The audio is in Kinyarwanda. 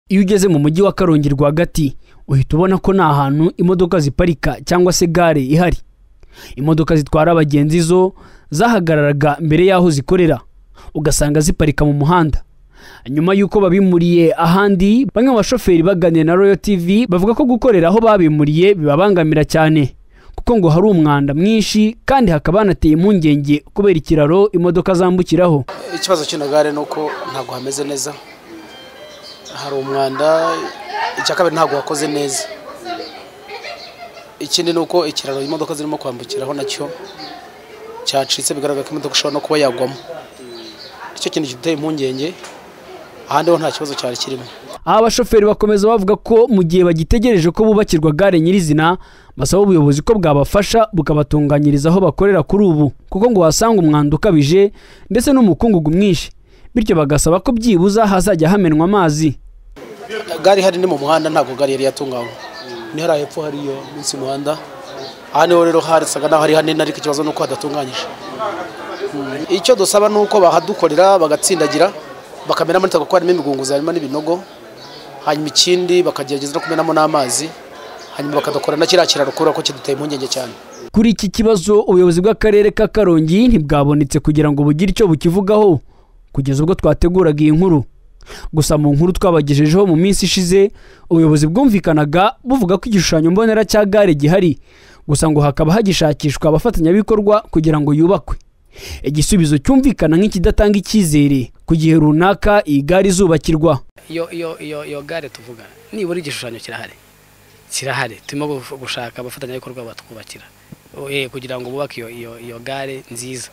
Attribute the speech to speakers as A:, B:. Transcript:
A: iyo ugeze mu mujyi wa karongi rwagati uhita ubona ko nta hantu imodoka ziparika cyangwa se gare ihari imodoka zitwara abagenzi zo zahagararaga mbere y'aho zikorera ugasanga ziparika mu muhanda nyuma y'uko babimuriye ahandi bamwe mu bashoferi baganira na royo tv bavuga ko gukorera aho babimuriye bibabangamira cyane kuko ngo hari umwanda mwinshi kandi hakaba hanateye impungenge kubera ikiraro imodoka zambukiraho
B: ikibazo kino gare ni uko ntabwo hameze neza hari umwanda icya kabiri ntabwo wakoze neza ikindi ni uko ikiraro imodoka zirimo kwambukiraho nacyo cyacitse bigaragara ko imodoka ishobora no kuba yagwamo nicyo kintu giteye impungenge ahandi ho nta kibazo cyari kirimo
A: Aha abashoferi bakomeza bavuga ko mu gihe bagitegereje ko bubakirwa gare nyirizina basaba ubuyobozi ko bwabafasha bukabatunganyiriza aho bakorera kuri ubu kuko ngo wasanga umwanda ukabije ndetse n'umukungugu mwinshi bityo bagasaba ko byibuze hazajya hamenwa amazi
B: gare ihari ni mu muhanda ntabwo gare yari yatunganywa ni hariya hepfo hariyo munsi y'umuhanda aha niho rero harisaga naho hari hanini ariko ikibazo ni uko hadatunganyije Mm. icyo dusaba ni uko bahadukorera bagatsindagira bakamenamo nitako ko harimo imigunguzi harimo n'ibinogo hanyuma ikindi bakagerageza no kumenamo n'amazi hanyuma bakadukora na kiriya kiraro kubera ko kiduteye impungenge cyane
A: kuri iki kibazo ubuyobozi bw'akarere ka karongi ntibwabonetse kugira ngo bugire icyo bukivugaho kugeza ubwo twateguraga iyi nkuru gusa mu nkuru twabagejejeho mu minsi ishize ubuyobozi bwumvikanaga buvuga ko igishushanyo mbonera cya gare gihari gusa ngo hakaba hagishakishwa abafatanyabikorwa kugira ngo yubakwe igisubizo cyumvikana nk'ikidatanga icyizere ku gihe runaka iyi gare izubakirwa
C: iyo iyo iyo iyo gare tuvuga nibura igishushanyo kirahari kirahari turimo gushaka abafatanyabikorwa batwubakira eh, kugira ngo bubake iyo iyo iyo gare nziza